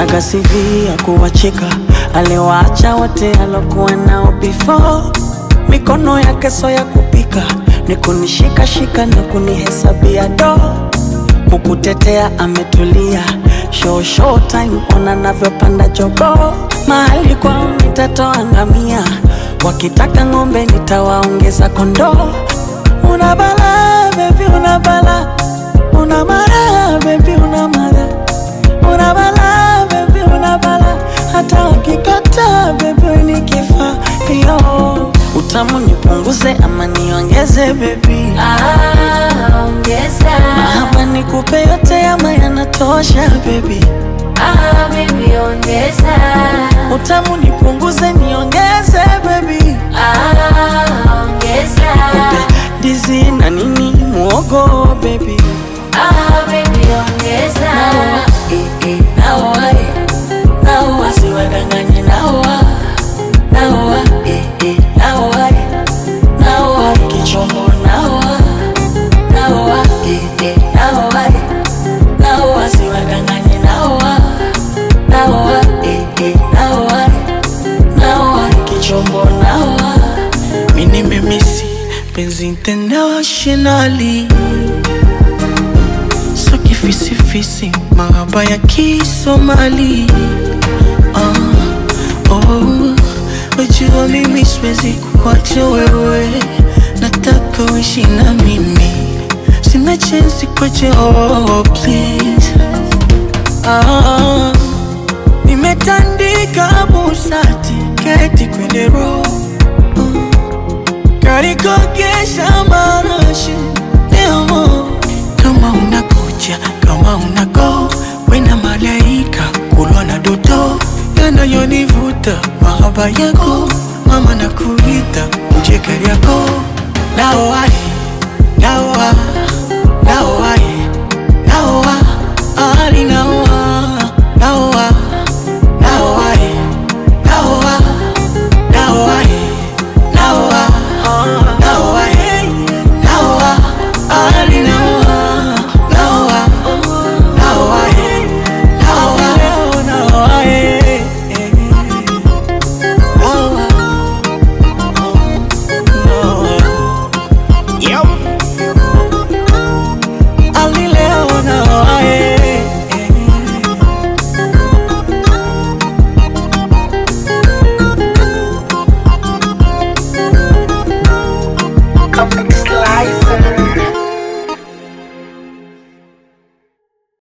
Kaga CV ya kuwacheka, aliwaacha wote alokuwa nao before. Mikono yake so ya kupika, ni kunishikashika na kunihesabia do kukutetea ametulia, show show time, ona navyopanda jogo. Mahali kwao nitatoa ngamia, wakitaka ng'ombe nitawaongeza kondoo. Una bala baby, una bala, una mara baby, una mara, una bala baby, una bala, hata wakikata baby nikifa yo utamu nipunguze ama niongeze baby Ah, ongeza. Mahaba nikupe yote ama yanatosha baby Ah, baby, ongeza. Utamu nipunguze niongeze baby Ah, ongeza. Dizi na nini muogo baby Ah, baby, ongeza. Eh, eh, naoa eh. Naoa siwadanganye naoa Naoa eh, eh, naoa eh. Naoa kichombo naoa Naoa eh, eh, naoa eh. Naoa siwadanganye naoa Naoa eh, eh, naoa eh. Naoa kichombo naoa Mimi nimemisi penzi internationally so kifisifisi mahaba ya kisomali ah, oh, wajua mimi siwezi kuacha wewe nataka uishi na mimi sina chensi kwache oh, please ah, nimetandika busati keti kwenye roho karikogesha marashi leo kama unakuja kama unago wena malaika kulwa na doto yanayonivuta mahaba yako mama na kuita uje kariako naoa naoa naoa